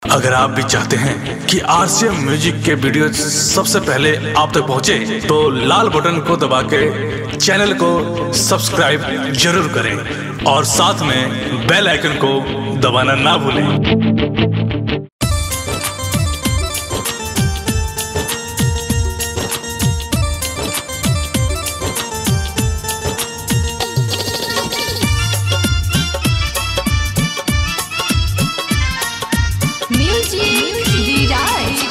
अगर आप भी चाहते हैं कि आरसीएम म्यूजिक के वीडियो सबसे पहले आप तक पहुंचे, तो लाल बटन को दबा के चैनल को सब्सक्राइब जरूर करें और साथ में बेल आइकन को दबाना ना भूलें Music Delight.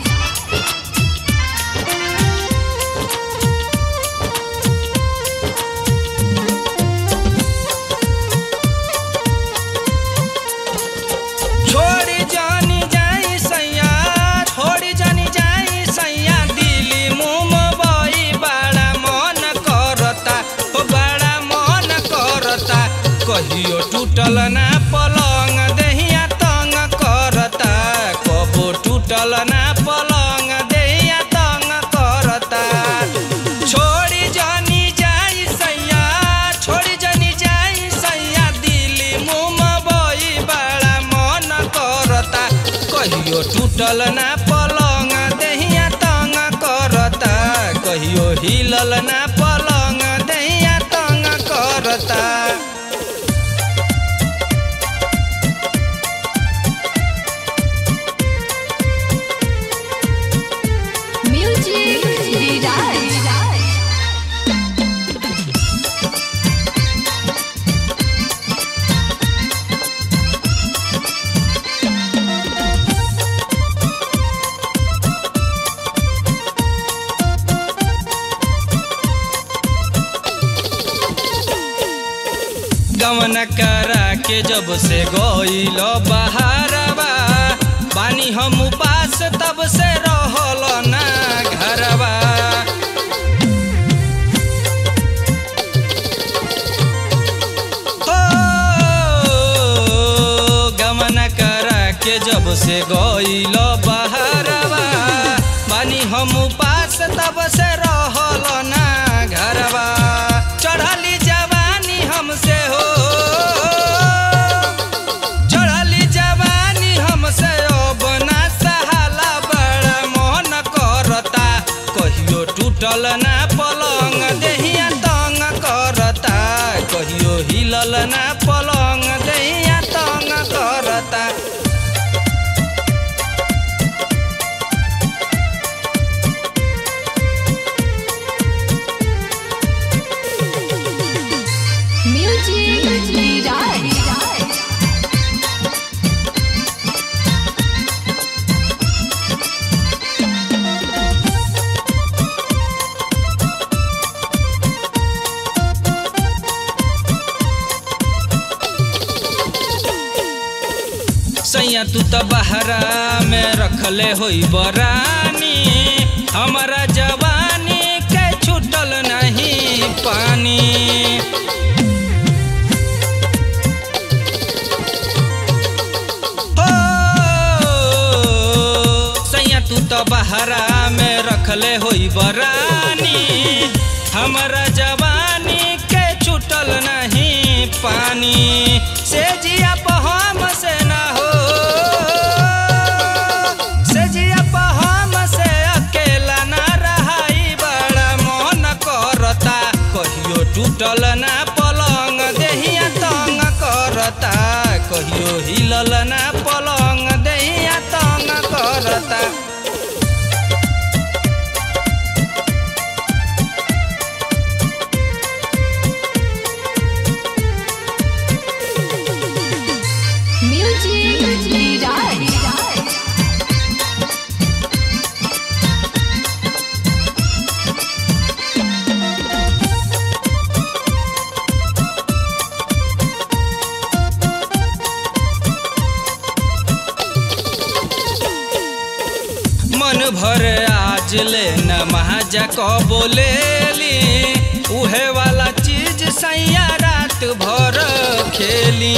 छोड़ी जानी जाई सैया छोड़ी जानी जाई सैया दिली मुंबई बड़ा मन करता ओ बड़ा मन करता कहियो टूटल ना पलंग देहिया तंग करता कबो टूटल ना पलंग देहिया तंग करता छोड़ी जानी जाई सैया छोड़ी जानी जाई सैया दिली मुंबई बड़ा मन करता कहियो टूटल ना पलंग देहिया तंग करता कहियो हिलल ना पलंग देहिया तंग करता Music Delight. गमन करा के जब से गईल बहारवा बानी हम उपास तब से रहल ना घरवा हो गमन करा के जब से गईल बहारवा बानी हम उपास तब से रहल ना घरवा चढ़ली जवानी हमसे हो चढ़ली जवानी हमसे अब ना सहाला बड़ा मोहन करता कहियो टूटल ना पलंग देहिया तंग करता कहियो हिलल ना पलंग देहिया तंग करता Music Delight. सैया तू तो बहरा में रखले होई बरानी हमारा जवानी के छूटल नहीं पानी हो सैया तू तो बहरा में रखले होई बरानी हमारा जवानी के छूटल नहीं पानी से जिया पहम से ना हो से जिया पहम से अकेला ना रहाई बड़ा मन करता कहियो टूटल ना पलंग देहिया तंग करता कहियो हिलल ना पलंग देहिया तंग करता Music Delight. मन भर आज ले न महाजा को बोलेली उहे वाला चीज सैया रात भर खेली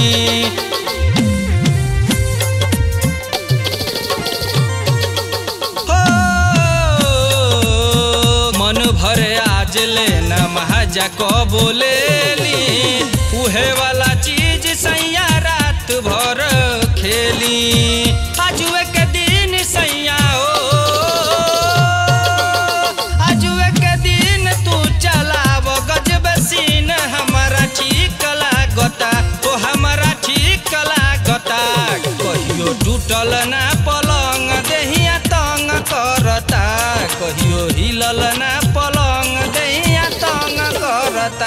हो मन भर आज ले न महाजा को बोलेली उहे वाला चीज सैया रात भर खेली आजू टूटल ना पलंग देहिया तंग करता कहियो हिलल ना पलंग देहिया तंग करता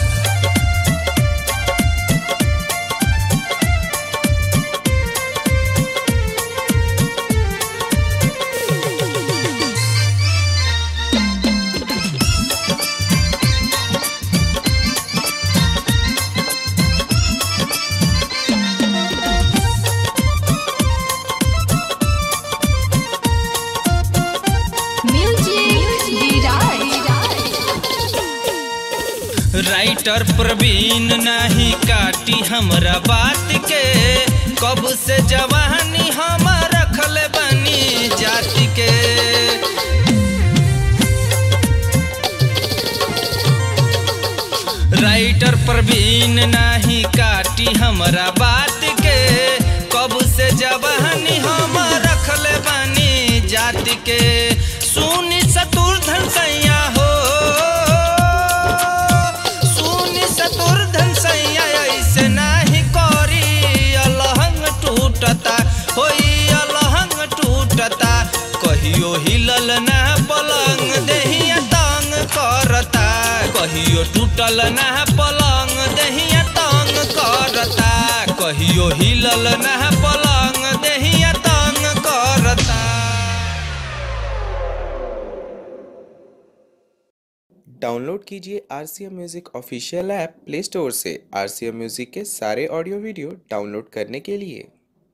म्यूजिक डिराइट राइटर प्रवीण नाही काटी हमरा बात के कब से जवानी हम रखल बनी जाति के राइटर प्रवीण नाही काटी हमरा बात के कब से जवानी हम रखल बनी जाति के सुनी सतुर्धन सैया हो सुनी सतुर्धन सैया ऐसे नाही करी अलहंग टूटता होई अलहंग टूटता कहियो हिलल ना पलंग देहिया तंग करता कहियो टूटल ना पलंग देहिया तंग करता कहियो हिलल ना पलंग देहिया तंग करता डाउनलोड कीजिए R C M music official app play store से आर सी एम म्यूज़िक के सारे ऑडियो वीडियो डाउनलोड करने के लिए